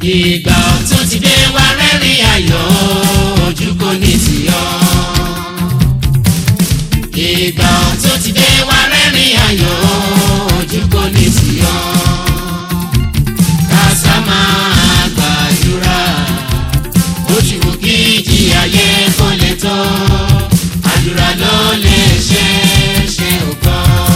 ìgbà ọ̀tún ti dé wá rẹ́rìn ayọ̀ ojú kò ní tì ọ́. ìgbà ọ̀tún ti dé wá rẹ́rìn ayọ̀ ojú kò ní tì ọ́. kásá máa gbàdúrà ojú wò kí ìjì ayé kò lè tó àdúrà ló lè ṣe é ṣe ògbọ́n.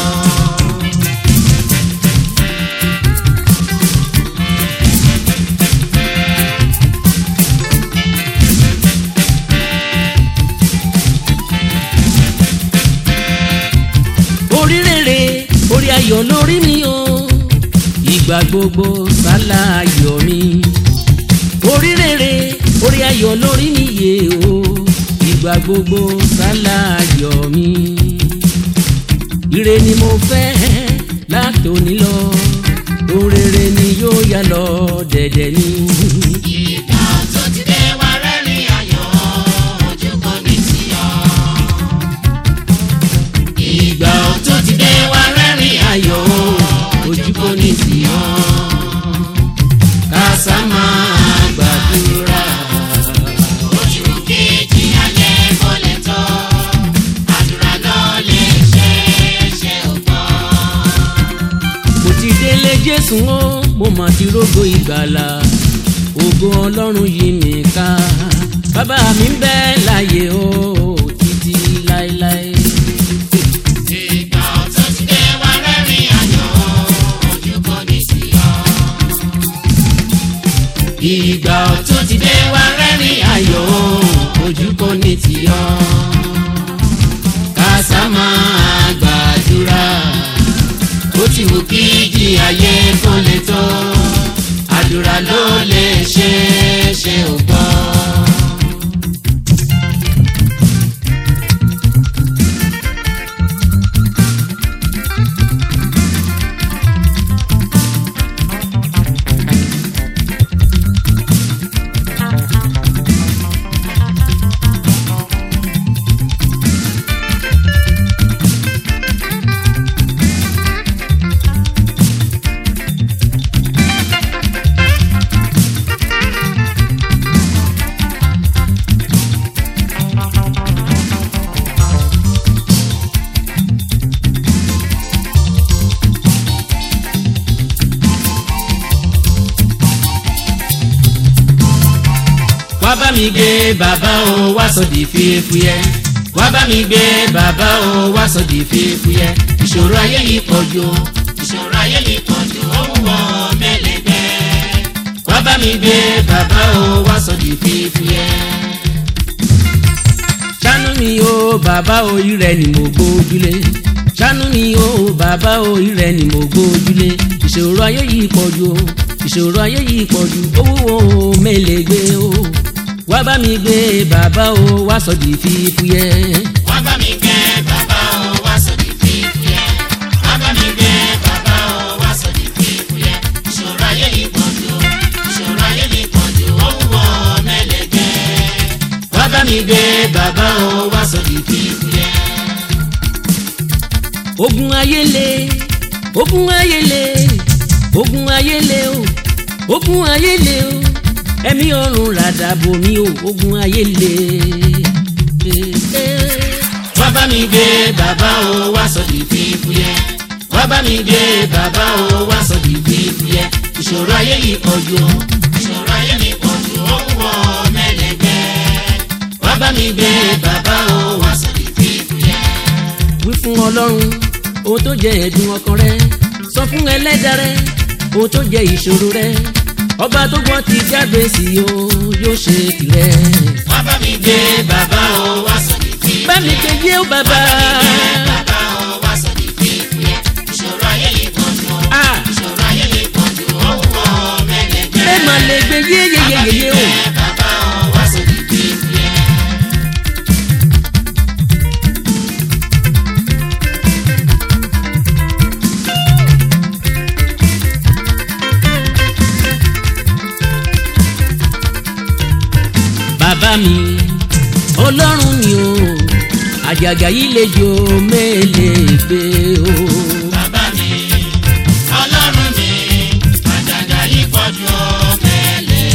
orí rere orí ayọ̀ lórí mi o ìgbà gbogbo sálà ayọ̀ mi orí rere orí ayọ̀ lórí mi yé o ìgbà gbogbo sálà ayọ̀ mi ire ni mo fẹ́ látòní lọ ohun rere ni yóò yá lọ dẹ̀dẹ̀ ni. ìgbà ọ̀tún ti dé wá rẹ́rìn ayọ̀ ojú kò ní tì ọ́. ìgbà ọ̀tún ti dé wá rẹ́rìn ayọ̀ ojú kò ní tì ọ́. kásá máa gbàdúrà ojú kejì ayé kò lè tọ́ àdúrà ló lè ṣe é ṣe ògbọ́n. mo ti délé jésù o mo mà ti rógo ìgbàlà ògo ọlọ́run yí mi ká bàbá mi ń bẹ láyé o títí láéláé. ìgbà ọ̀tún ti dé wá rẹ́rìn ayọ̀ ojú kò ní tì ọ́. ìgbà ọ̀tún ti dé wá rẹ́rìn ayọ̀ ojú kò ní tì ọ́. kásá máa gbàdúrà ó ti wù kí ìjì ayé kó lè tó àdúrà ló lè ṣe é ṣe ò gbọ́. wá bá mi gbé bàbá o wá sọ di fífúyẹ́ wá bá mi gbé bàbá o wá sọ di fífúyẹ́ ìṣòro ayé yìí pọ̀ jù o, ìṣòro ayé yìí pọ̀ jù ó ń wọ mẹ́lẹ́gbẹ́ wá bá mi gbé bàbá o wá sọ di fífúyẹ́. ṣàánú mi o bàbá o ìrẹ ni mo gbójúlé ṣàánú mi o bàbá o ìrẹ ni mo gbójúlé ìṣòro ayé yìí pọ̀ jù o ìṣòro ayé yìí pọ̀ jù owó o mélèé gbé o wá bá mi gbé bàbá o wá sọ di fífúyẹ́. wá bá mi gbé bàbá o wá sọ di fífúyẹ́ wá bá mi gbé bàbá o wá sọ di fífúyẹ́ ìṣòro ayé yìí pọ̀ jù o, ìṣòro ayé yìí pọ̀ jù ó ń wọ mẹ́lẹ́gbẹ́ wá bá mi gbé bàbá o wá sọ di fífúyẹ́. ogun ayé le ogun ayé le ogun ayé le o ogun ayé le o ẹ̀mí ọ̀run ràdàbò mi o ogun ayé le. wá bá mi gbé bàbá o wá sọ di fífúyẹ́ wá bá mi gbé bàbá o wá sọ di fífúyẹ́ ìṣòro ayé yìí pọ̀ jù o, ìṣòro ayé yìí pọ̀ jù ó ń wọ mẹ́lẹ́gbẹ́ wá bá mi gbé bàbá o wá sọ di fífúyẹ́. wí fún ọlọ́run ohun tó jẹ ẹ̀dùn ọkàn rẹ sọ fún ẹlẹ́dàá rẹ ohun tó jẹ ìṣòro rẹ ọba tó gbọ́n ti jáde sí o yóò ṣe tirẹ̀. wá bá mi gbé bàbá o wá sọ di fífúyẹ́. bá mi kejì ó bàbá. bàbá o wá sọ di fífúyẹ́ ìṣòro ayé yìí pọ̀ jù o, Ah. ìṣòro ayé yìí pọ̀ jù ó ń wọ mẹ́lẹ́gbẹ́. ẹ mà lè gbé yéyeyeyeye o. bàbá o wá sọ di fífúyẹ́. bàbá mi ọlọ́run mi o àjàgà yìí lè jò mélèé gbé o. bàbá mi ọlọ́run mi àjàgà yìí pọ̀ jù ó mẹ́lẹ̀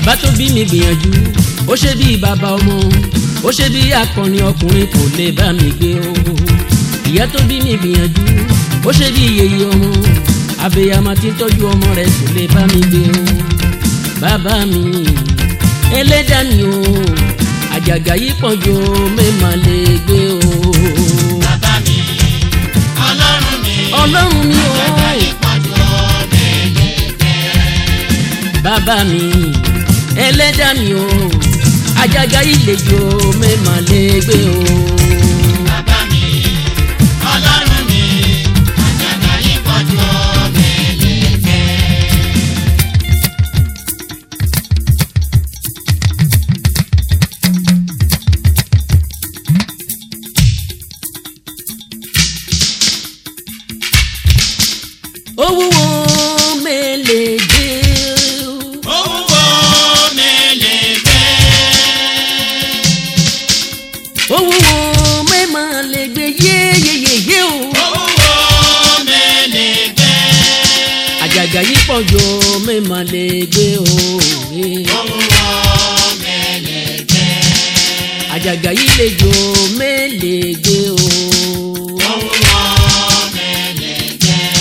bàbá tó bí mi gbìyànjú ó ṣe bí bàbá ọmọ ó ṣe bí akọni ọkùnrin kò lè bá mi gbé o ìyá tó bí mi gbìyànjú ó ṣe bí yèyé ọmọ abiyamọ tí ń tọ́jú ọmọ rẹ̀ kò lè bá mi gbé o bàbá mi ẹlẹ́dà mi o àjàgà yìí pọ̀ jù mẹ́mà lè gbé o bàbá mi ọlọ́run mi ọlọ́run mi o àjàgà yìí pọ̀ jù mẹ́lẹ́gbẹ́. bàbá mi ẹlẹ́dà mi o àjàgà yìí lè jù mẹ́mà lè gbé o. bàbá mi ọlọ́run mi àjàgà yìí pọ̀ jù mẹ́lẹ́gbẹ́. owó mẹ́lẹ̀ gbé o. owó mẹ́lẹ́gbẹ́. owó mẹ́mà lè gbé yéyeyeye o. owó mẹ́lẹ́gbẹ́. àjàgà yìí pọ̀ jù mẹ́mà lè gbé o. owó mẹ́lẹ́gbẹ́. àjàgà yìí lè jù mẹ́lẹ̀ gbé o. owó mẹ́lẹ́gbẹ́.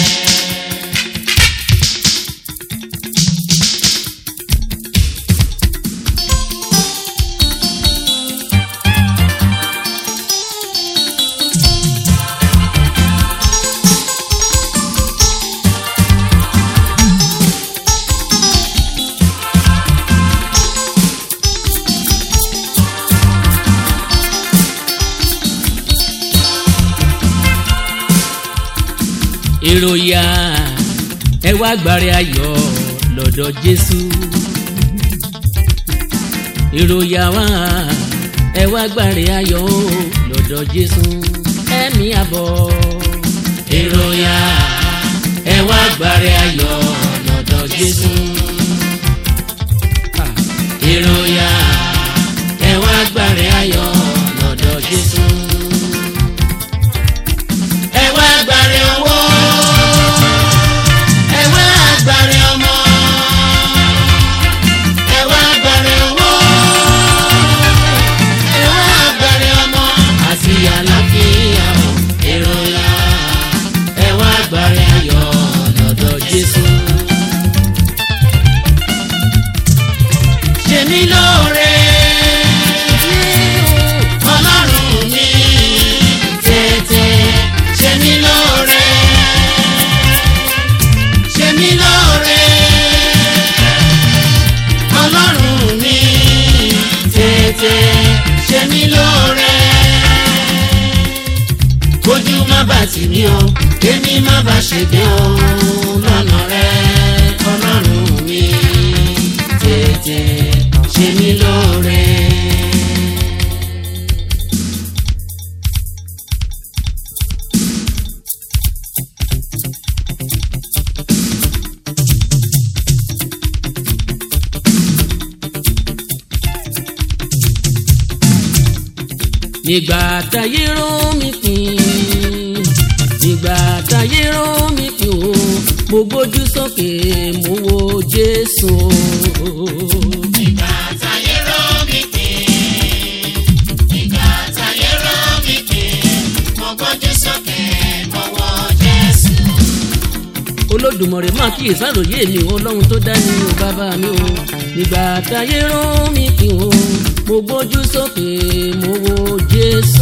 ìròyà ẹ wá gbàrẹ ayọ̀ lọ́dọ̀ Jésù ìròyà wá ẹ wá gbàrẹ ayọ̀ lọ́dọ̀ Jésù ẹ̀mí àbọ̀ ìròyà ẹ wá gbàrẹ ayọ̀ lọ́dọ̀ Jésù ìròyà ẹ wá gbàrẹ ayọ̀ lọ́dọ̀ Jésù ẹ wá gbàre owó ẹ wá gbàre ọmọ ẹ wá gbàre owó ẹ wá gbàre ọmọ àti àlàáfíà o èrò ya ẹ wá gbàre ayọ̀ lọ́dọ̀ Jésù. ṣe mí lóore ọlọ́run mi tètè ṣe mí lóore ṣe mí lóore ọlọ́run mi tètè ṣe mí lóore kójú má bà tì mí o kémi má bà ṣègbé o lọ́nà rẹ ọlọ́run mi tètè ṣe mí lóore. nígbà táyé rán mi pín nígbà táyé rán mi pín o mo gbójú sókè mo wo Jésù Ìgbà táyé rọ̀ mí pín, ìgbà táyé rọ̀ mí pín, mo gbójú sókè, mo wo Jésù. Olódùmarè máa kíyè sáròyé mi o Ọlọ́run tó dá mi o bàbá mi o nígbà táyé rán mi pín o mo gbójú sókè mo wo Jésù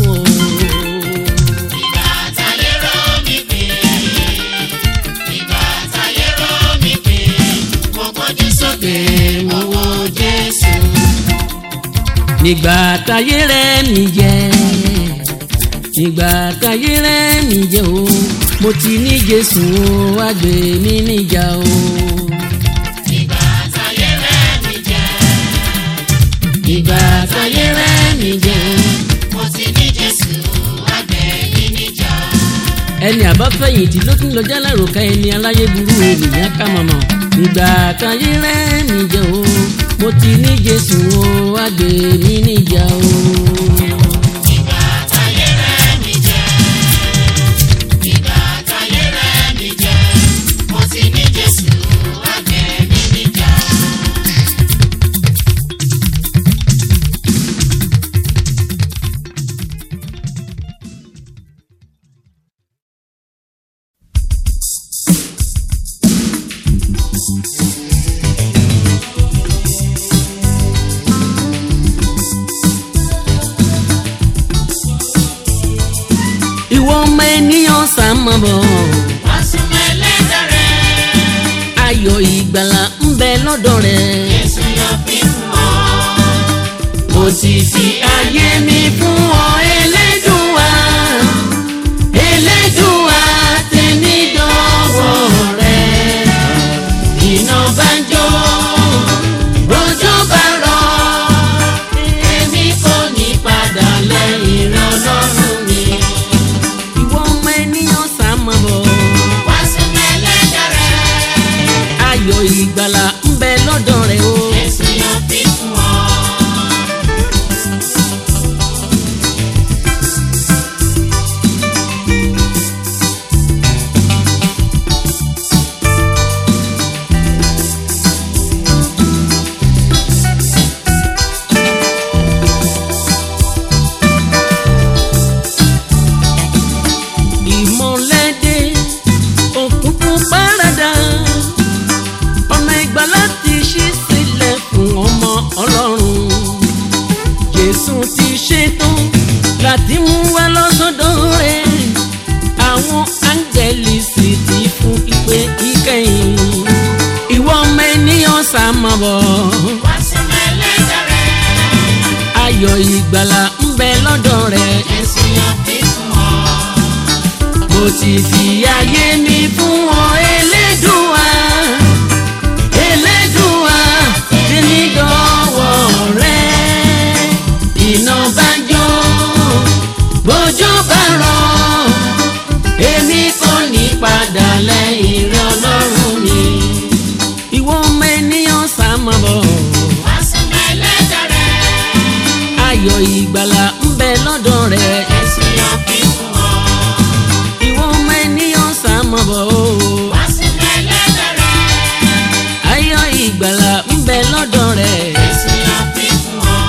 Ìgbà táyé rọ̀ mí pín, ìgbà táyé rọ̀ mí pín, mo gbójú sókè, mo wo Jésù. nígbà táyé rẹ̀ mi jẹ nígbà táyé rẹ̀ mi jẹ o mo ti ní Jésù o wá gbé mi níjà o. Ìgbà táyé rẹ̀ mí jẹ, ìgbà táyé rẹ̀ mi jẹ mo ti ní Jésù, àgbẹ̀ mi níjà. ẹni àbáfẹ̀yìntì ló tún lọ jálárò ká ẹni aláyé burú ènìyàn ká mọ̀mọ́ ìgbà táyé rẹ̀ mi jẹ o mo ti ní Jésù o wá gbé mi níjà o. Ìgbà táyé rẹ̀ mí jẹ, ìgbà táyé rẹ̀ mí jẹ, mo ti ní Jésù, àgbẹ̀ mi níjà. sá mọ́ bọ̀ wá súnmọ́ ẹlẹ́dàá rẹ̀. ayọ̀ ìgbàlà ń bẹ lọ́dọ̀ rẹ̀. Jésù yọ fi fún ọ. mo ti fi ayé mi fún ọ Elédùà Elédùà tèmi dọ́wọ́ rẹ̀ iná bá ń jó rojọ́ bá rọ̀ èmi kò ní padà lẹ́yìn rẹ̀ Ọlọ́run mi. ìwọ ọmọ ènìyàn sá mọ́ bọ̀ Wá súnmọ́ ẹlẹ́dàá rẹ̀. ayọ̀ ìgbàlà ń bẹ lọ́dọ̀ rẹ̀ o. Jésù yọ fi fún ọ. ìmọ̀lẹ́dẹ́ òkùnkùn párádà ọ̀nà ìgbàlà ti ṣí sílẹ̀ fún ọmọ ọlọ́run jésù ti ṣetán láti mú wa lọ́sọ̀dọ̀ rẹ̀ àwọn áńgẹ́lì sì ti fún ìpè ìkẹyìn ìwọ ọmọ ènìyàn sá máa bọ̀ Wá súnmọ́ ẹlẹ́dàá rẹ̀. ayọ̀ ìgbàlà ń bẹ lọ́dọ̀ rẹ̀. Jésù yọ fi fún ọ. mo ti fi ayé mi fún ọ Elédùà Elédùà tèmi dọ́wọ́ rẹ iná bá jó bójú bá rọ̀ èmi kò ní padà lẹ́yìn rẹ Ọlọ́run mi ìwọ ọmọ ènìyàn sá máa bọ̀ Wá súnmọ́ ẹlẹ́dàá rẹ̀. ayọ̀ ìgbàlà ń bẹ lọ́dọ̀ rẹ Jésù yọ fi fún ọ. ìwọ ọmọ ènìyàn sá máa bọ̀ o. Wá súnmọ́ ẹlẹ́dàá rẹ̀. ayọ̀ ìgbàlà ń bẹ lọ́dọ̀ rẹ̀. Jésù yọ fi fún ọ.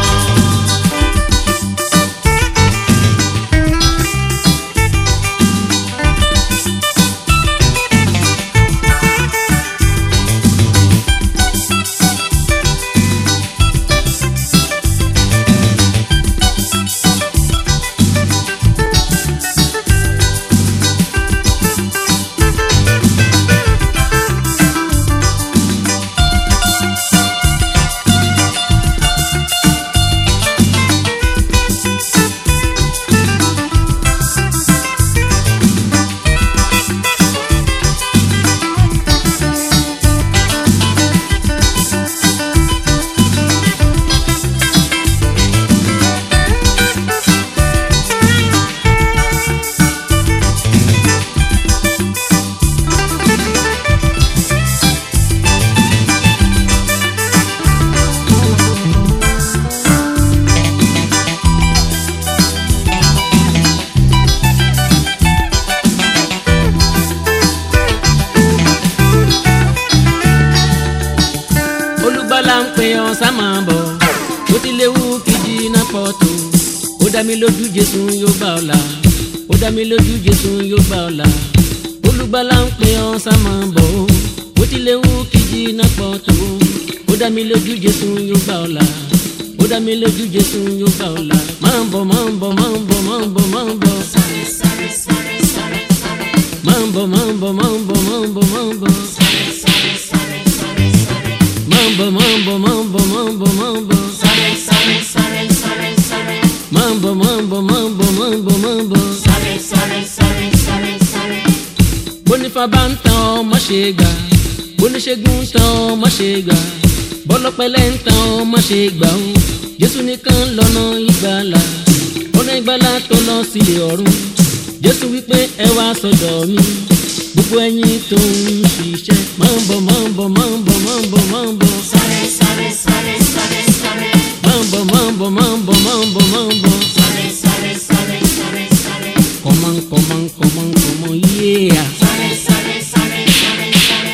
olùgbàlà ń pè ọ́ sá máa bọ̀ ó ti léwu kìjì iná pọ̀ tó ó dá mi lójú jésù yóò gbà ọ́ là ó dá mi lójú jésù yóò gbà ọ́ là olùgbàlà ń pè ọ́ sá máa bọ̀ ó ti léwu kìjì iná pọ̀ tó ó dá mi lójú jésù yóò gbà ọ́ là ó dá mi lójú jésù yóò gbà ọ́ là máa ń bọ̀ máa ń bọ̀ máa ń bọ̀ máa ń bọ̀ máa ń bọ̀ Sáré sáré sáré sáré sáré. máa ń bọ̀ máa ń bọ̀ máa ń bọ̀ máa ń bọ̀ máa ń bọ̀ Sáré sáré sáré sáré sáré. máa ń bọ̀ máa ń bọ̀ máa ń bọ̀ máa ń bọ̀ máa ń bọ̀. Sáré sáré sáré sáré sáré. Mambo, mambo, mambo, mambo, mambo. Sáré sáré sáré sáré sáré. Bónífá bá ń tan ọ, má ṣe gbà. Bóníṣègùn ń tan ọ, má ṣe gbà. Bọ́lọ́pẹ̀lẹ̀ ń tan ọ, má ṣe gbà ó. Jésù nìkan lọ́nà ìgbàlà. Ọ̀nà ìgbàlà tó lọ sílé ọ̀run. Jésù wípé ẹ wá sọ́dọ̀ mi. Gbogbo ẹ̀yin tó ń ṣiṣẹ́. Mambo, mambo, mambo, mambo, mambo. Sáré sáré sáré sáré sáré. Mambo, mambo, mambo, mambo, mambo. Sáré sáré sáré sáré sáré. Come on, come on, come on, come on, yeah. Sáré sáré sáré sáré sáré.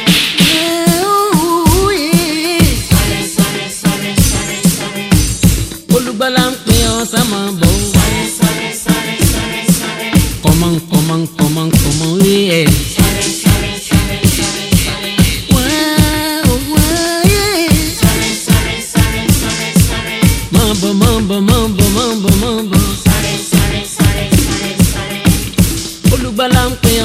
Sáré sáré sáré sáré sáré. olùgbàlà ń pè ọ́ sá máa bọ̀ ó. Sáré sáré sáré sáré sáré. Come on, come on, come on, come on, yeah. Sáré sáré sáré sáré sáré. Wow, wow, yeah. Sáré sáré sáré sáré sáré. Máa bọ̀, máa bọ̀, máa bọ̀, máa bọ̀, máa bọ̀. Sáré sáré sáré sáré sáré. olùgbàlà ń pè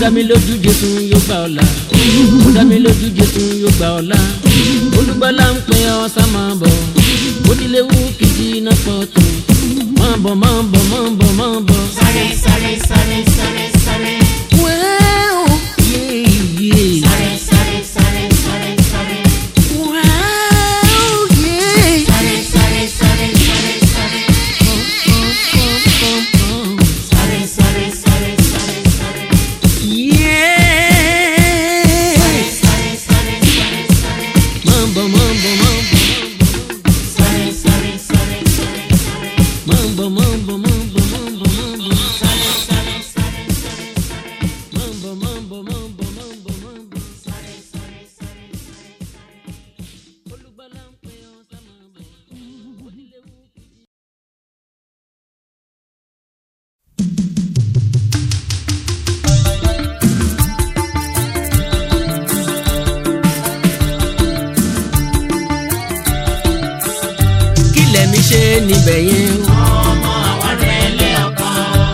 dá mi lójú jésù yóò gbà ọ́ là ó dá mi lójú jésù yóò gbà ọ́ là olùgbàlà ń pè ọ́ sá máa bọ̀ oníléwu kìjì náà pọ̀ tó máa bọ̀ máa bọ̀ máa bọ̀ máa bọ̀. sáré sáré sáré sáré sáré Well, yeah, yeah. sáré sáré sáré sáré sáré Well, yeah. sáré sáré sáré sáré sáré sáré sáré sáré sáré sáré Yeah. sáré sáré sáré sáré Mambo, mambo, mambo, sáré sáré sáré sáré sáré mambo, mambo, mambo, mambo, mambo, sáré sáré sáré sáré mambo, mambo, mambo, mambo, mambo. sáré sáré sáré Olùgbàlà ń pè ọ́ sá máa bọ̀. Oníléwu kìí. Kí lẹ̀mí ṣe níbẹ̀ yẹn o? ọmọ àwọn rẹ̀ lé ọkọ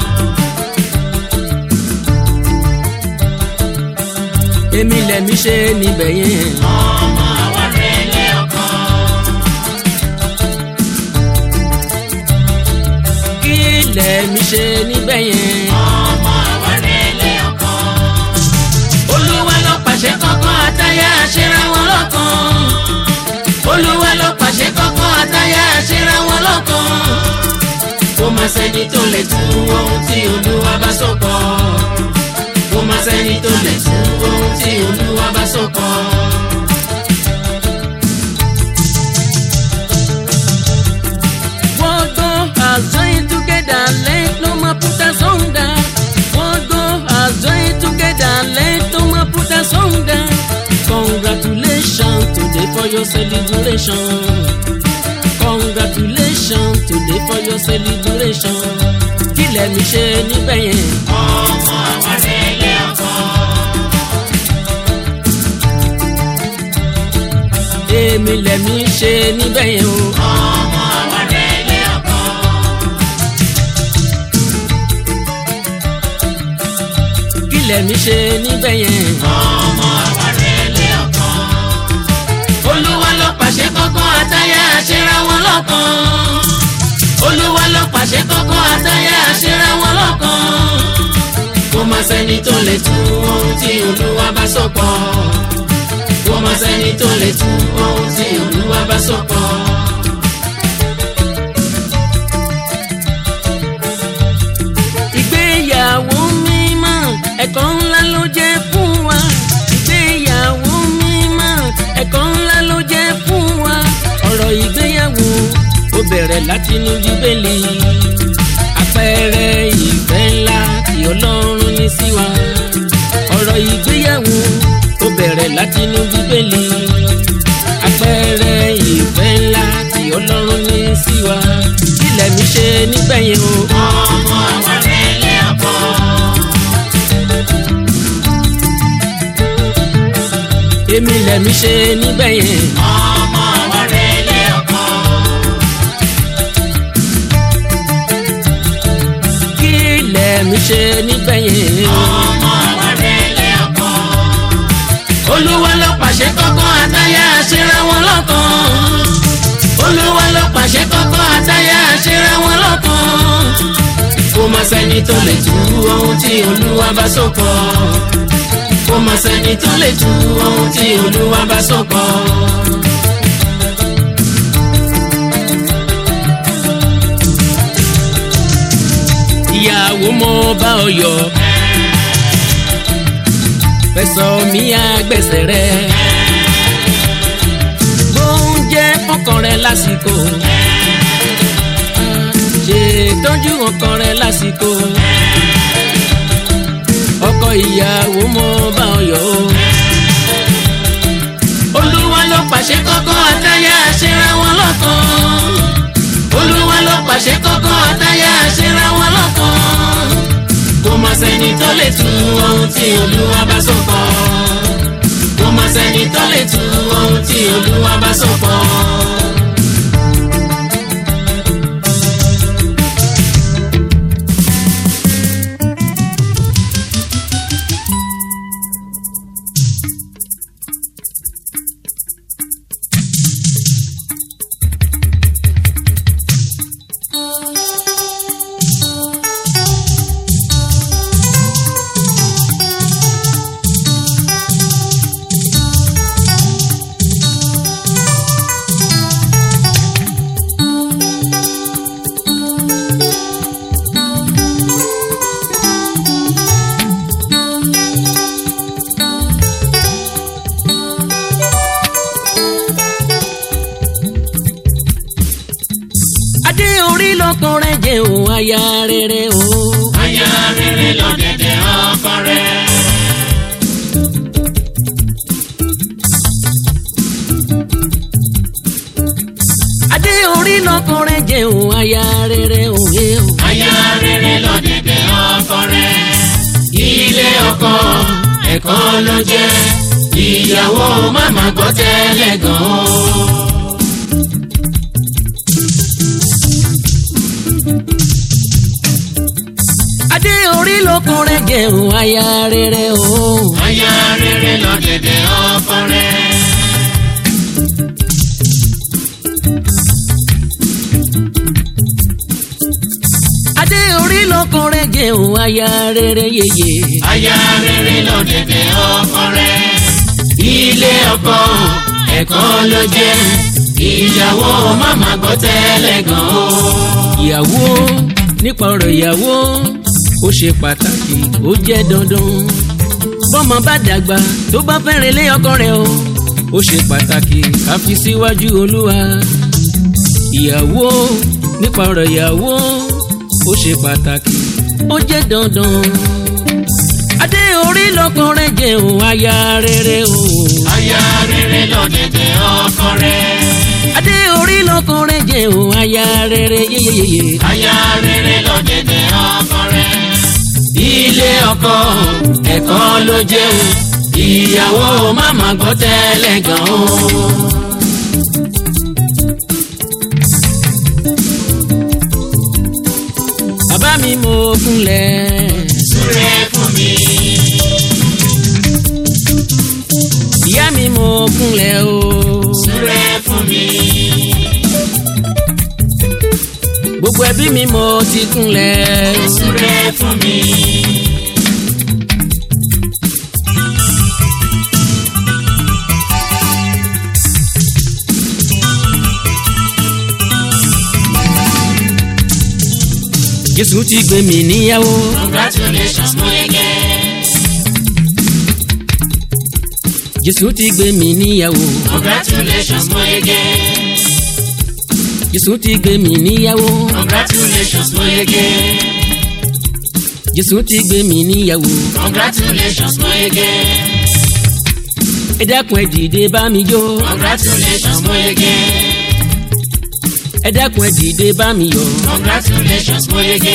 èmi lẹ̀mí ṣe níbẹ̀ yẹn. ọmọ àwọn rẹ̀ lé ọkọ kí lẹ̀mí ṣe níbẹ̀ yẹn. ọmọ àwọn rẹ̀ lé ọkọ olúwa ló pàṣẹ kọ́kọ́ àtayá àṣẹra wọn lọ́kàn. olúwa ló pàṣẹ kọ́kọ́ àtayá àṣẹra wọn lọ́kàn. kò má sẹ́ni tó lè tú ohun tí olúwa bá sọ pọ̀. kò má sẹ́ni tó lè tú ohun tí olúwa bá sọ pọ̀. What God has joined together, let no man put asunder. What God has joined together, let no man put asunder. Congratulations today for your celebration. Congratulations today for your celebration. Kí lẹ̀mí ṣe níbẹ̀ yẹn? ọmọ àwọn rẹ̀ lé ọkọ Èmi lẹ̀mí ṣe níbẹ̀ yẹn o. ọmọ àwọn rẹ̀ lé ọkọ Kí lẹ̀mí ṣe níbẹ̀ yẹn? ọmọ àwọn rẹ̀ lé ọkọ olúwa ló pàṣẹ kọ́kọ́ àtayá àṣẹra wọn lọ́kàn. olúwa ló pàṣẹ kọ́kọ́ àtayá àṣẹra wọn lọ́kàn. kò má sẹ́ni tó lè tú ohun tí olúwa bá sọ pọ̀. kò má sẹ́ni tó lè tú ohun tí olúwa bá sọ pọ̀. ìgbéyàwó mímọ́ ẹ̀kọ́ ńlá ló jẹ́ fún wa. ìgbéyàwó mímọ́ ẹ̀kọ́ ńlá ló jẹ́ fún wa. ọ̀rọ̀ ìgbéyàwó ó bẹ̀rẹ̀ látinú bíbélì. àpẹẹrẹ ìfẹ́ ńlá tí ọlọ́run ní sí wa. ọ̀rọ̀ ìgbéyàwó ó bẹ̀rẹ̀ látinú bíbélì. àpẹẹrẹ ìfẹ́ ńlá tí ọlọ́run ní sí wa. kílẹ̀ mi ṣe nígbẹ̀yìn o. ọmọ àwọn rẹ̀ lé ọkọ èmi lẹ̀mí ṣe níbẹ̀ yẹn. ọmọ àwọn rẹ̀ lé ọkọ kí lẹ̀mí ṣe níbẹ̀ yẹn. ọmọ àwọn rẹ̀ lé ọkọ olúwa ló pàṣẹ kọ́kọ́ àtayá àṣẹra wọn lọ́kàn. olúwa ló pàṣẹ kọ́kọ́ àtayá àṣẹra wọn lọ́kàn. kò má sẹ́ni tó lè tú ohun tí olúwa bá sọ pọ̀. kò má sẹ́ni tó lè tú ohun tí olúwa bá sọ pọ̀. ìyàwó mo bá ọ yọ̀ fẹsọ̀ mi àgbẹ̀sẹ̀ rẹ̀ oúnjẹ fọkàn rẹ̀ lásìkò ṣètọ́jú ọkàn rẹ̀ lásìkò ọkọ ìyàwó mo bá ọ yọ̀ o olúwa ló pàṣẹ kọ́kọ́ àtayá àṣẹra wọn lọ́kàn olúwa ló pàṣẹ kọ́kọ́ àtayá àṣẹra wọn lọ́kàn kò má sẹ́ni tó lè tú ohun tí olúwa bá sọ pọ̀ kò má sẹ́ni tó lè tú ohun tí olúwa bá sọ pọ̀. adé orí lọ́kàn rẹ̀ jẹ́ o aya rere o. aya rere lọ́dẹ̀dẹ̀ ọkọ rẹ̀. adé orí lọ́kàn rẹ̀ jẹ́ o aya rere o. eh, o. aya rere lọ́dẹ̀dẹ̀ ọkọ rẹ̀. ilé ọkọ ẹ̀kọ́ ló jẹ́ ìyàwó màmá gbọ́ tẹ́lẹ̀ gan-an. adé orí lọ́kàn rẹ̀ jẹ́ o aya rere o. aya rere lọ́dẹ̀dẹ̀ ọkọ rẹ̀. adé orí lọ́kàn rẹ̀ jẹ́ o aya rere yeye. aya rere lọ́dẹ̀dẹ̀ ọkọ rẹ̀. ilé ọkọ ẹ̀kọ́ ló jẹ́ ìyàwó màmá gbọ́ tẹ́lẹ̀ gan-an. ìyàwó nípa ọ̀rọ̀ ìyàwó ó ṣe pàtàkì ó jẹ́ dandan bọ́mọ bá dàgbà tó bá fẹ́rẹ̀ lé ọkọ rẹ̀ o ó ṣe pàtàkì ká fi síwájú olúwa ìyàwó nípa ọ̀rọ̀ ìyàwó ó ṣe pàtàkì ó jẹ́ dandan adé orí lọ́kàn rẹ̀ jẹ́ o aya rere o aya rere lọ́dẹ̀dẹ̀ ọkọ rẹ̀. adé orí lọ́kàn rẹ̀ jẹ́ o aya rere yeyeyeye. aya rere lọ́dẹ̀dẹ̀ ọkọ rẹ̀. ilé ọkọ ẹ̀kọ́ ló jẹ́ o ìyàwó màmá gbọ́ tẹ́lẹ̀ gan-an. bàbá mi mo kúnlẹ̀. súré fún mi. ìyá mi mo kúnlẹ̀ o. súré fún mi. gbogbo ẹbí mi mo ti kúnlẹ̀. súré fún mi. jésù ti gbé mi níyàwó. congratulations mo yege. jésù ti gbé mi níyàwó. congratulations mo yege. jésù ti gbé mi níyàwó. congratulations mo yege. jésù ti gbé mi níyàwó. congratulations mo yege. ẹ dákun ẹ dìde bá mi jó. congratulations mo yege. ẹ dákun ẹ dìde bá mi yọ̀. congratulations mo yege.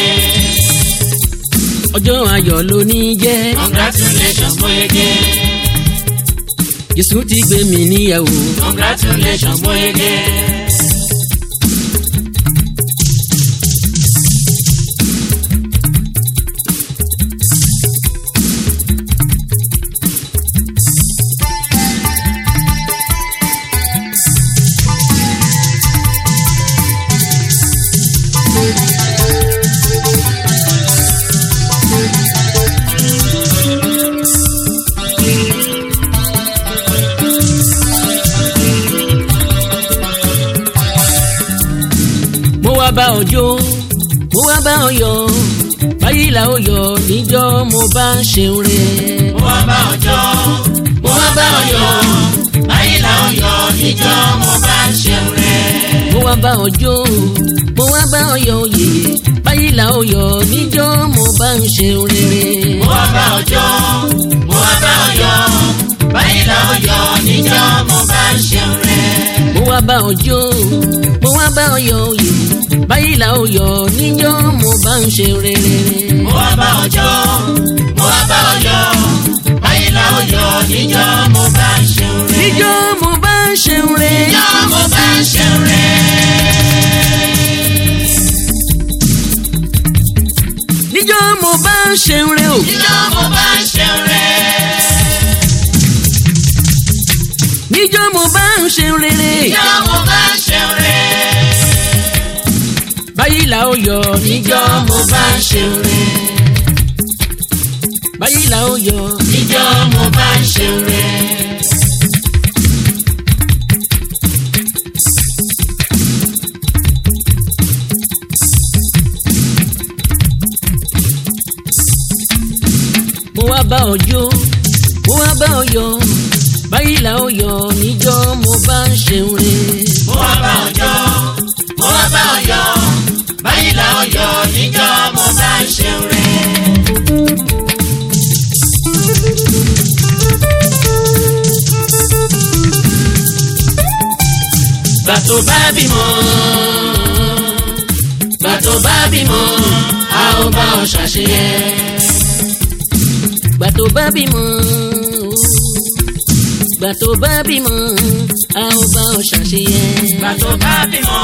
ọjọ́ ayọ̀ ló ní jẹ́. congratulations mo yege. jésù ti gbé mi níyàwó. congratulations mo yege. mo wá bá ọ jó mo wá bá ọ yọ̀ báyìí là ó yọ̀ níjọ́ mo bá ń ṣeun rẹ̀. mo wá bá ọjọ́ mo wá bá ọyọ̀ báyìí là ń yọ níjọ́ mo bá ń ṣeun rẹ̀. mo wá bá ọ jó mo wá bá ọ yọ̀ òye báyìí là ó yọ̀ níjọ́ mo bá ń ṣeun rere. mo wá bá ọjọ́ mo wá bá ọyọ̀ báyìí là ń yọ níjọ́ mo bá ń ṣeun rẹ̀. mo wá bá ọ jó mo wá bá ọ yọ̀ òye báyìí là ó yọ̀ níjọ́ mo bá ń ṣeun rere. mo wá bá ọjọ́ mo wá bá ọyọ̀ báyìí là ń yọ níjọ́ mo bá ń ṣeun rẹ̀. níjọ́ mo bá ń ṣeun rere. níjọ́ mo bá ń ṣeun rẹ̀. níjọ́ mo bá ń ṣeun rere o. níjọ́ mo bá ń ṣeun rẹ̀. níjọ́ mo bá ń ṣeun rere. níjọ́ mo bá ń ṣeun rẹ̀. báyìí là ó yọ̀ níjọ́ mo bá ń ṣeun rere. báyìí là ó yọ̀ níjọ́ mo bá ń ṣeun rẹ̀. mo wá bá ọ jó mo wá bá ọ yọ̀ báyìí là ó yọ̀ níjọ́ mo bá ń ṣeun rere. mo wá bá ọjọ́ mo wá bá ọyọ̀ báyìí là ó yọ níjọ́ mo bá ń ṣeun rẹ̀. gbà tó bá bímọ gbà tó bá bímọ a ó bá ọ ṣàṣeyẹ. gbà tó bá bímọ gbà tó bá bímọ a ó bá ọ ṣàṣeyẹ. gbà tó bá bímọ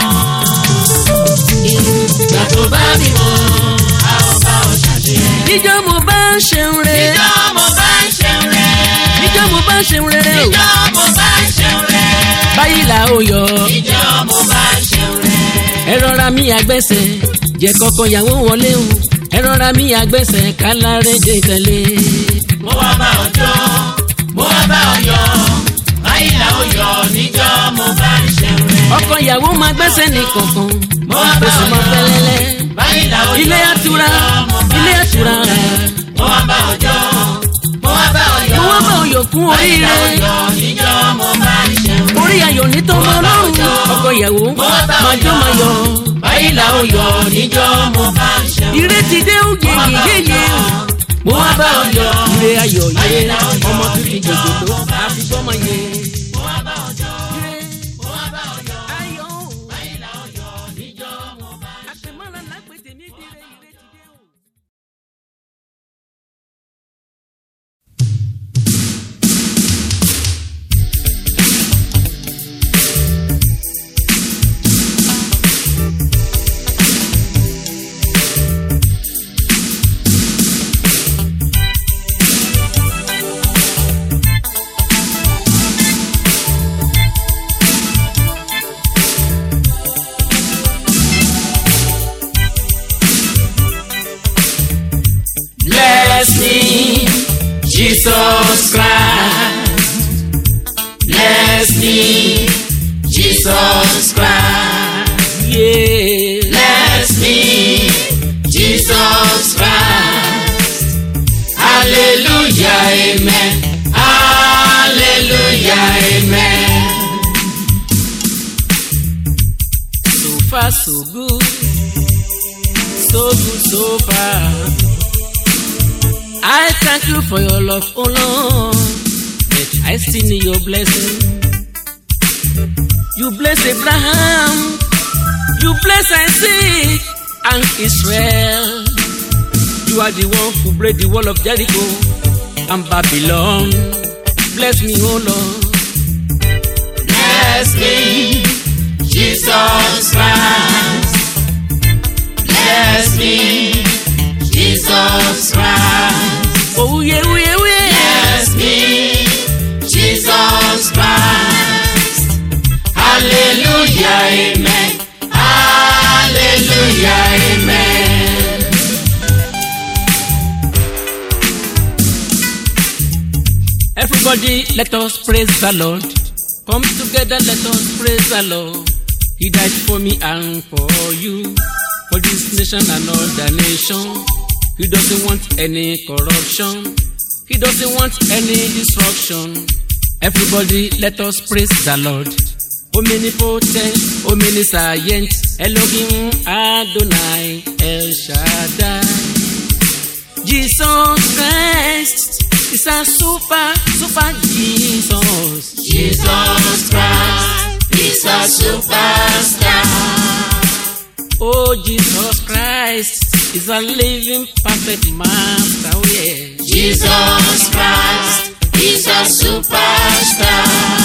gbà tó bá bímọ a ó bá ọ ṣàṣeyẹ. níjọ́ mo bá ń ṣeun rere níjọ́ mo bá ń ṣeun rẹ̀. níjọ́ mo bá ń ṣeun rere o níjọ́ mo bá ń ṣeun rẹ̀. báyìí là ó yọ níjọ́ mo bá ń ṣeun rẹ̀. ẹ rọra mi àgbẹ̀sẹ̀ jẹ́ kọ́kọ́ yàwó wọlé o ẹ rọra mi àgbẹ̀sẹ̀ kálárẹ̀ dé tẹ̀lé. mo wá bá ọ jó mo wá bá ọ yọ báyìí là ó yọ níjọ́ mo bá ń ṣeun rẹ̀. ọkọ ìyàwó máa gbẹ́sẹ̀ ní kankan mo wá bá oṣù ọ máa yọ fẹ́lẹ́lẹ́ báyìí là ó yọ ilé àtura níjọ́ mo bá ilé ń àtura ṣeun rẹ̀. mo wá bá ọ jó mo wá bá ọ yọ mo wá bá òyò kún báyìí là ó oríire yọ níjọ́ mo bá ń ṣeun rẹ̀. orí ayọ̀ ní tọmọ ọlọ́run ọkọ ìyàwó mo wá bá ọ máa jó máa yọ báyìí là ó yọ níjọ́ mo bá ń ṣeun rẹ̀. ìrètí dé ó yeye yeye mo wá bá ọ yọ ire ayọ̀ yẹ báyìí là ó yọ ọmọ tuntun níjọ́ jòjòló mo bá ń àfi gbọ́mọ yẹ. mo wá bá ọ yọ ire mo wá bá ọ yọ ayọ̀ báyìí là ó yọ níjọ́ mo bá ń ṣeun rẹ̀. àtẹ̀mọ́ra lápẹ̀tẹ̀ ní ìdílé ìrètí dé o. Bless me, Jesus Christ. Bless me, Jesus Christ. Yeah. Bless me, Jesus Christ. Hallelujah, amen. Hallelujah, amen. So far, so good. So good, so far. I thank you for your love, oh Lord. But I still need your blessing. You bless Abraham. You bless Isaac and Israel. You are the one who break the wall of Jericho and Babylon. Bless me, oh Lord. Bless me, Jesus Christ. Bless me, Jesus Christ. Oh, yeah, yeah, yeah. Bless me, Jesus Christ. Hallelujah, amen. Hallelujah, amen. Everybody, let us praise the Lord. Come together, let us praise the Lord. He died for me and for you, for this nation and other nation. He doesn't want any corruption. He doesn't want any destruction. Everybody, let us praise the Lord. Omnipotent, omniscient, Elohim Adonai El Shaddai. Jesus Christ is a super, super Jesus. Jesus Christ is a superstar. Oh, Jesus Christ is a living perfect master. Oh, yeah. Jesus Christ is a superstar.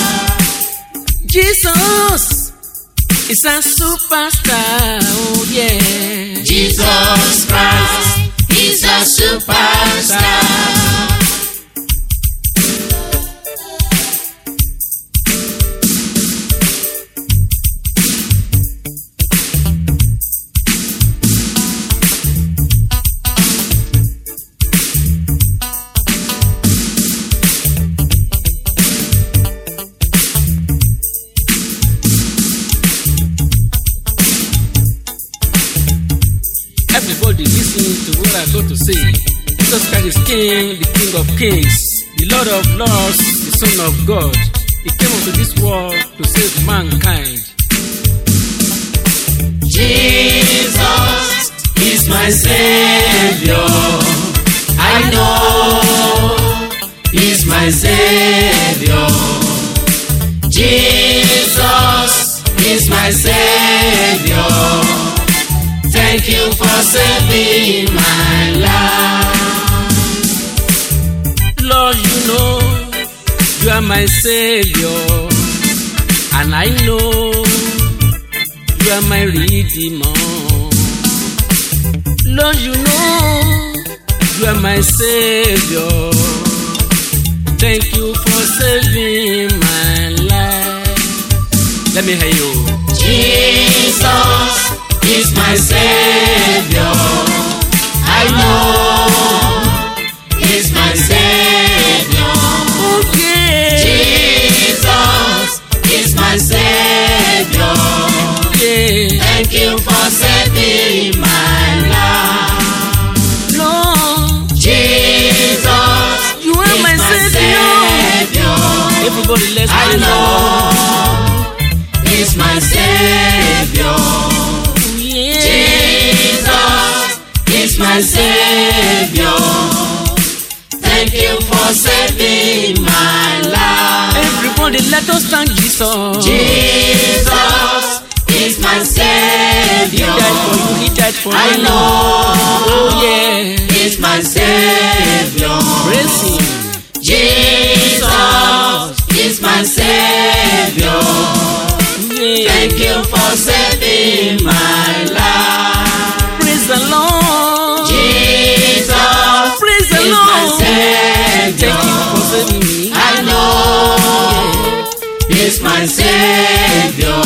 Jesus is a superstar. Oh, yeah. Jesus Christ is a superstar. Everybody listen to what I got to say. Jesus Christ is King, the King of Kings, the Lord of Lords, the Son of God. He came into this world to save mankind. Jesus my savior. I know He's my savior. Jesus is my savior. Thank you for saving my life. Lord, you know you are my savior, and I know you are my redeemer. Lord, you know you are my savior. Thank you for saving my life. Let me hear you. Jesus is my savior. I know He's my savior. Okay. Jesus is my savior. Yeah. Thank you for saving my life. Lord, Jesus you are is my savior. savior. Everybody, let's I praise the know He's my savior. Lord. Yeah. Jesus is my savior. Thank you for saving my life. Everybody, let us thank Jesus. Jesus is my He savior. died for you. He died for I you. know Oh yeah. He's my savior. Praise Him. Jesus is my savior. Yeah. Thank you for saving my life. Praise the Lord. Jesus Praise the is my Lord. savior. Thank you for saving me. I know He's my savior.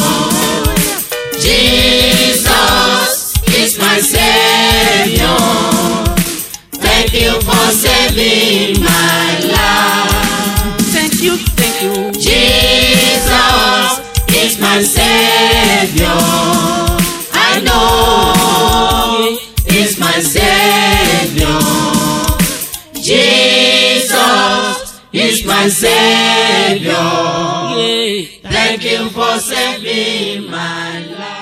Jesus is my savior. Thank you for saving my life. Thank you. Thank you. Jesus is my savior. I know He's my savior. Jesus is my savior. Yeah. Thank you for saving my life.